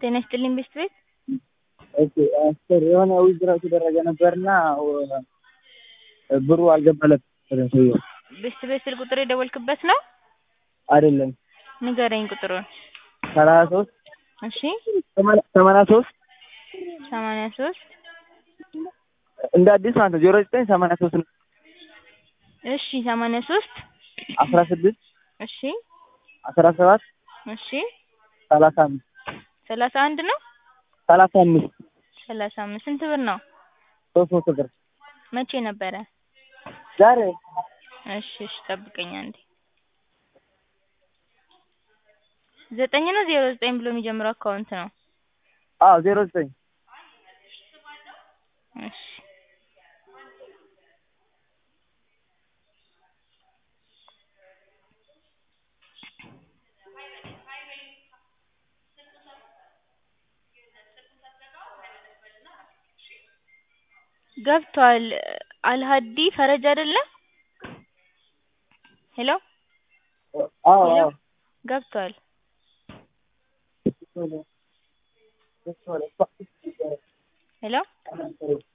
ጤና ይስጥልኝ ቤስት ቤት ኦኬ አስር የሆነ ዊዝድራው የተደረገ ነበርና ብሩ አልገባለትም ሰውዬው። ቤስት ቤት ስልክ ቁጥር የደወልክበት ነው? አይደለም ንገረኝ ቁጥሩን። ሰላሳ ሶስት እሺ ሰማንያ ሶስት ሰማንያ ሶስት እንደ አዲስ ማለት ነው ዜሮ ዘጠኝ ሰማንያ ሶስት ነው እሺ ሰማንያ ሶስት አስራ ስድስት እሺ አስራ ሰባት እሺ ሰላሳ አምስት ሰላሳ አንድ ነው ሰላሳ አምስት ሰላሳ አምስት ስንት ብር ነው? ሶስት መቶ ብር መቼ ነበረ? ዛሬ እሺ እሺ ጠብቀኝ አንዴ ዘጠኝ ነው ዜሮ ዘጠኝ ብሎ የሚጀምረው አካውንት ነው? አዎ ዜሮ ዘጠኝ እሺ ገብቷል። አልሀዲ ፈረጅ አይደለም? ሄሎ አዎ ሄሎ አዎ ገብቷል። ሄሎ